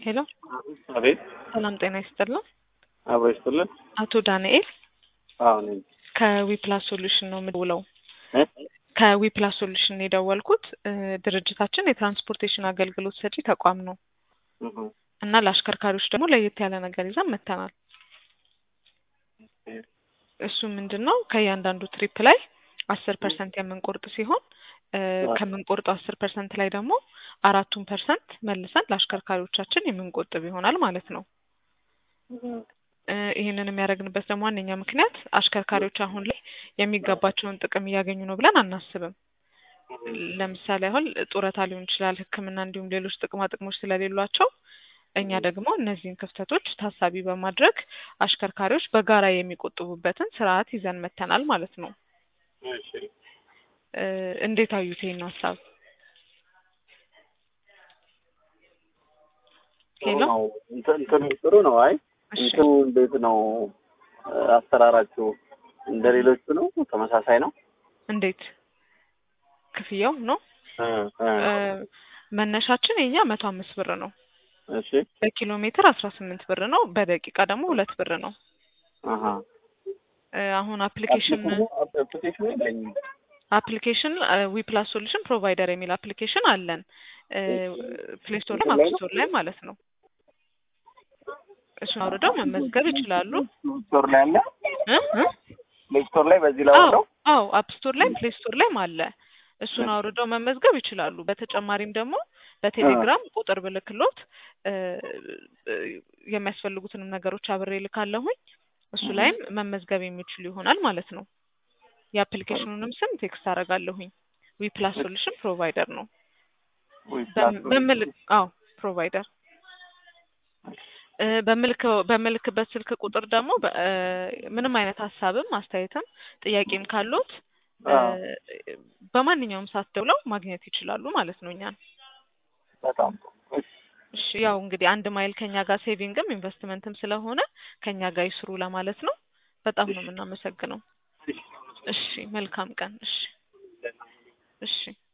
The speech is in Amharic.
ሄሎ አቤት ሰላም ጤና ይስጥልን። አብሮ ይስጥልን። አቶ ዳንኤል አዎ ነኝ። ከዊፕላስ ሶሉሽን ነው የምደውለው። እ? ከዊፕላስ ሶሉሽን የደወልኩት እ፣ ድርጅታችን የትራንስፖርቴሽን አገልግሎት ሰጪ ተቋም ነው እህ፣ እና ለአሽከርካሪዎች ደግሞ ለየት ያለ ነገር ይዘን መጥተናል። እሱ ምንድን ነው ከእያንዳንዱ ትሪፕ ላይ አስር ፐርሰንት የምንቆርጥ ሲሆን እ፣ ከምንቆርጠው አስር ፐርሰንት ላይ ደግሞ አራቱን ፐርሰንት መልሰን ለአሽከርካሪዎቻችን የምንቆጥብ ይሆናል ማለት ነው። እ፣ ይህንን የሚያደርግንበት ደግሞ ዋነኛ ምክንያት አሽከርካሪዎች አሁን ላይ የሚገባቸውን ጥቅም እያገኙ ነው ብለን አናስብም። ለምሳሌ አሁን ጡረታ ሊሆን ይችላል፣ ሕክምና እንዲሁም ሌሎች ጥቅማ ጥቅሞች ስለሌሏቸው እኛ ደግሞ እነዚህን ክፍተቶች ታሳቢ በማድረግ አሽከርካሪዎች በጋራ የሚቆጥቡበትን ስርዓት ይዘን መጥተናል ማለት ነው። እሺ። እ፣ እንዴት አዩት ይህን ሀሳብ? ጥሩ ሄሎ ነው። እንትን እንትኑ ጥሩ ነው። አይ እሺ እንትኑ እንዴት ነው እ፣ አሰራራችሁ? እንደ ሌሎቹ ነው? ተመሳሳይ ነው? እንዴት ክፍያው ነው? እ፣ እ፣ እ፣ መነሻችን የኛ መቶ አምስት ብር ነው። እሺ። በኪሎ ሜትር አስራ ስምንት ብር ነው። በደቂቃ ደግሞ ሁለት ብር ነው። አሀ እ፣ አሁን አፕሊኬሽን አፕሊኬሽኑ የለኝም። አፕሊኬሽን ዊፕላስ ሶሉሽን ፕሮቫይደር የሚል አፕሊኬሽን አለን ፕሌይ ስቶር ላይ አፕ ስቶር ላይ ማለት ነው። እሱን አውርደው መመዝገብ ይችላሉ። ስቶር ላይ አለ። እ? እ? ፕሌይ ስቶር ላይ በዚህ ላይ አዎ አለው። አዎ አፕ ስቶር ላይ ፕሌይ ስቶር ላይም አለ። እሱን አውርደው መመዝገብ ይችላሉ። በተጨማሪም ደግሞ በቴሌግራም ቁጥር ብልክሎት እ፣ እ፣ የሚያስፈልጉትንም ነገሮች አብሬ ልካለሁኝ። እሱ ላይም መመዝገብ የሚችሉ ይሆናል ማለት ነው። የአፕሊኬሽኑንም ስም ቴክስት አደርጋለሁኝ። ዊፕላስ ሶሉሽን ፕሮቫይደር ነው። በም- በምልክ አዎ ፕሮቫይደር እ፣ በምልከው በምልክበት ስልክ ቁጥር ደግሞ በ- እ፣ ምንም አይነት ሀሳብም አስተያየትም ጥያቄም ካሉት እ፣ አዎ። በማንኛውም ሰዓት ደውለው ማግኘት ይችላሉ ማለት ነው እኛን። በጣም ጥሩ። እሺ። እሺ ያው እንግዲህ አንድ ማይል ከኛ ጋር ሴቪንግም ኢንቨስትመንትም ስለሆነ ከኛ ጋር ይስሩ ለማለት ነው። በጣም ነው የምናመሰግነው። እሺ መልካም ቀን። እሺ እሺ